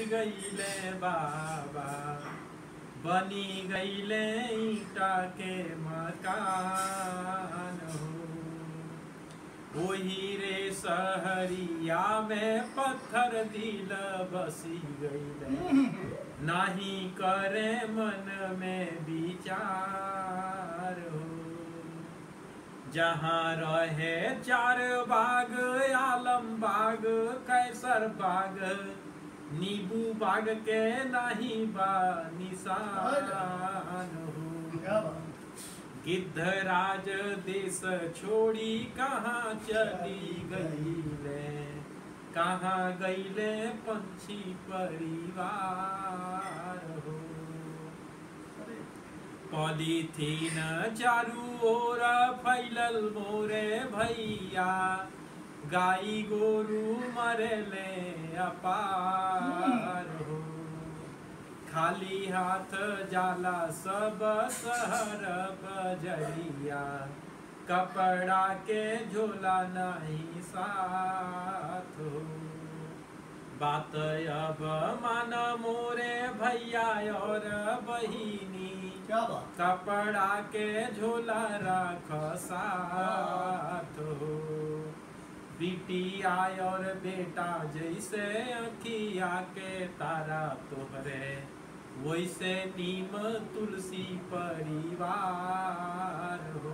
गईले बाबा बनी गईले ईटा के मकान हो वही रे सहरिया में पत्थर दिल बसी गईले नाही करे मन में विचार हो जहाँ रहे चार बाग आलम बाग कैसर बाग नींबू बाग के नहीं बा निशान हो क्या बात गिद्धराज देश छोड़ी कहाँ चली गई ले कहाँ गईले पंछी परिवार हो अरे पॉलीथीन चारू ओर फैलल मोरे भैया गाई गोरू मरले अपार हो खाली हाथ जाला सब शहर बजरिया कपड़ा के झोला नहीं साथ हो बात अब मान मोरे भैया और बहिनी क्या बात कपड़ा के झोला रख साथ हो बिटिया और बेटा जैसे अखिया के तारा तोहरे वैसे नीम तुलसी परिवार हो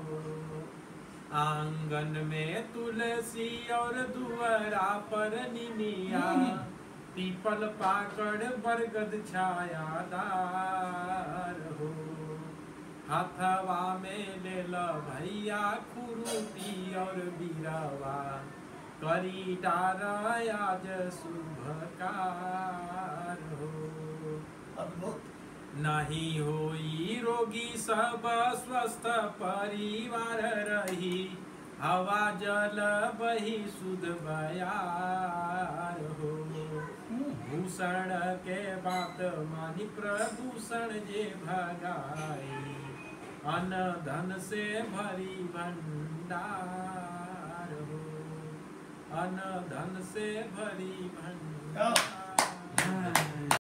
आंगन में तुलसी और दुआरा पर निमिया पीपल पाकड़ बरगद छायादार हो हथवा में ले ल भैया खुरुपी और बीरावा करी डार आज शुभ कार हो अद्भुत नहीं होई रोगी सब स्वस्थ परिवार रही हवा जल बही शुद्ध बयार हो भूषण के बात मानी प्रदूषण जे भगाई अन धन से भरी भंडार हो अन धन से भरी भंडार